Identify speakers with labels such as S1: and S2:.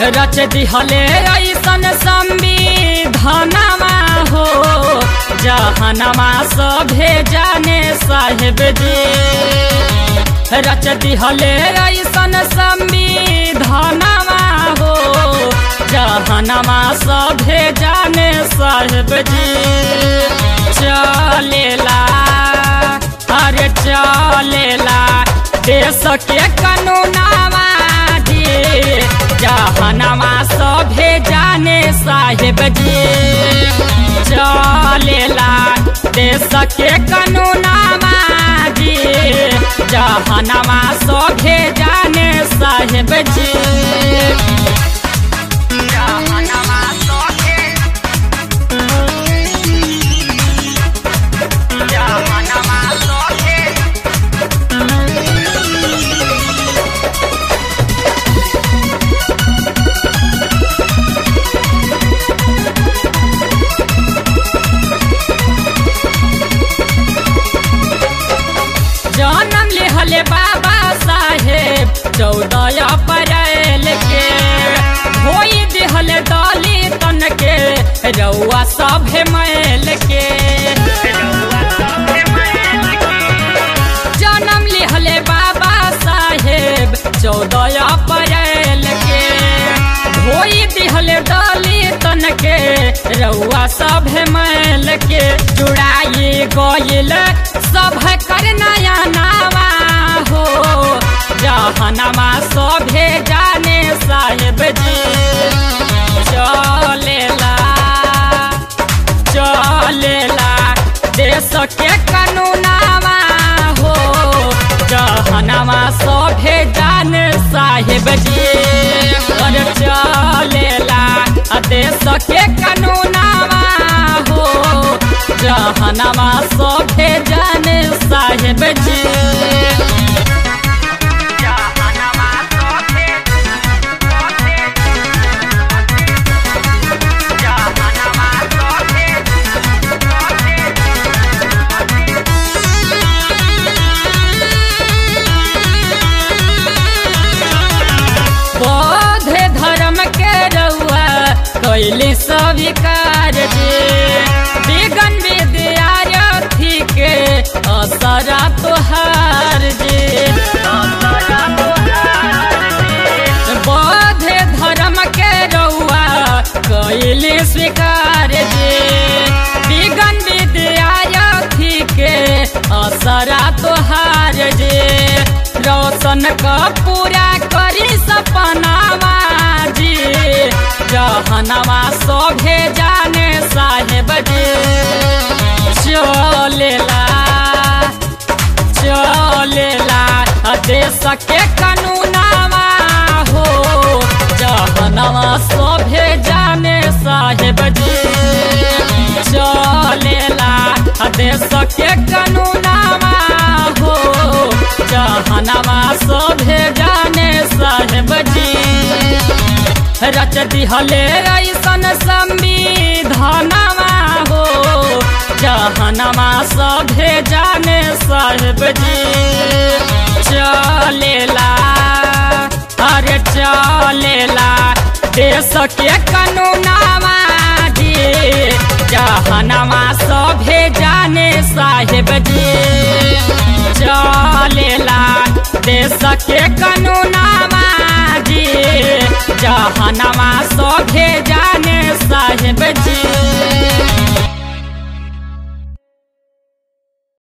S1: रच दिहले ऐसन संविधानमा हो जहनमा सभे जाने साहेब जी रच दिहले ऐसन संविधानमा हो जहनमा सभे जाने साहेब जी चलेला अरे चलेला देश के कानूनामा जी जहनमा सभे जाने साहेब जी चलेला देश के कानूनामा जी जहनमा सभे जाने साहेब जी जहनमा सभे जहनमा सभे जन्म लिहले बाबा साहेब चौदह अप्रैल के होई दिहल दलितन के रउआ सभे मैल के जन्म लिहले बाबा साहेब चौदह अप्रैल के होई दिहल दलितन के रउआ सभे मैल के जुड़ाई गइल सभ कर नया नामा हो जहनमा सभे जाने साहेब जी चलेला चलेला देश के कानूनामा हो जहनमा सभे जाने साहेब जी और चलेला देश के कानूनामा हो जहनमा सभे जाने साहेब जी जहनमा सभे जहनमा सभे बौद्ध धर्म के रउआ कैली स्वीकार जे विगन विद्यार्थी के असरा तोहार जे बौद्ध धर्म के रउआ कैली स्वीकार जे विगन विद्यार्थी के असरा तोहार जे रोशन का पूरा करी सपनावा जी जहनवा सभे जाने साहेब जी चलेला चलेला देश के कानूनावा हो जहनवा सभे जाने साहेब जी चलेला देश के कानूनावा हो जहनवा सभे जाने साहेब जी रच दिहले ऐसन संविधानमा हो जहनमा सभे जाने साहेब जी चलेला अरे चलेला देश के कानूनामा जी जहनमा सभे जाने साहेब जी चलेला देश के कानूनामा जी जहनमा सभे